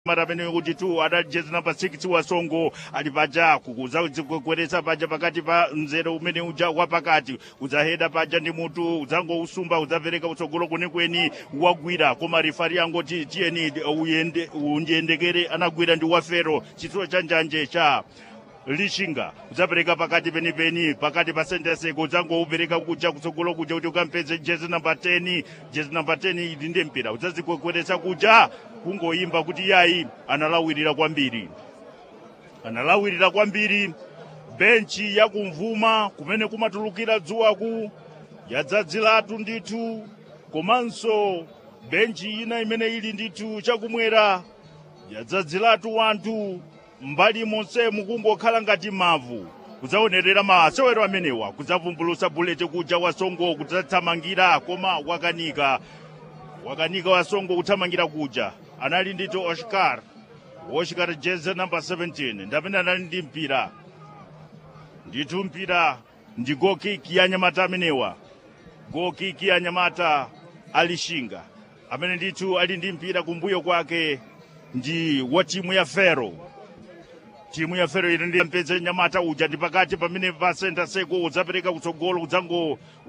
mara amene kuti tu adali jezi namba 6 wa songo ali paja kukudzakweretsa paja pakati pa mzere umene uja wapakati udzaheda paja ndi mutu udzangousumba udzapereka utsogolo kwenikweni wagwira koma rifari angoti tiyeni uyende undiyendekere anagwira ndi wafero chitsulo cha njanje cha lishinga udzapereka pakati penipeni pakati pa senteseko udzangoupereka kuja kutsogolo kuja kuti ukampeze jezi namba 10 jezi namba 10 ili ndi mpira udzazikwekweretsa kuja kungoyimba kuti yayi analawirira kwambiri analawirira kwambiri benchi yakumvuma kumene kumatulukira dzuwaku yadzadziratu ndithu komanso benchi ina imene ili ndithu chakumwera yadzadziratu wanthu mbali monse mukungokhala ngati mavu kudzaonerera masewero amenewa kudzavumbulusa buleti kuja wasongo kudzathamangira koma wakanika wakanika wasongo kuthamangira kuja anali ndithu oscar oscar jeze namba 17 ndamene anali ndi mpira ndithu mpira ndi gokiki ya nyamata amenewa gokiki ya nyamata alishinga amene ndithu ali ndi mpira kumbuyo kwake ndi wa timu ya fero timu ya fero ili ndi mpeze nyamata uja ndi pakati pamene pa senta seko udzapereka kutsogolo udzango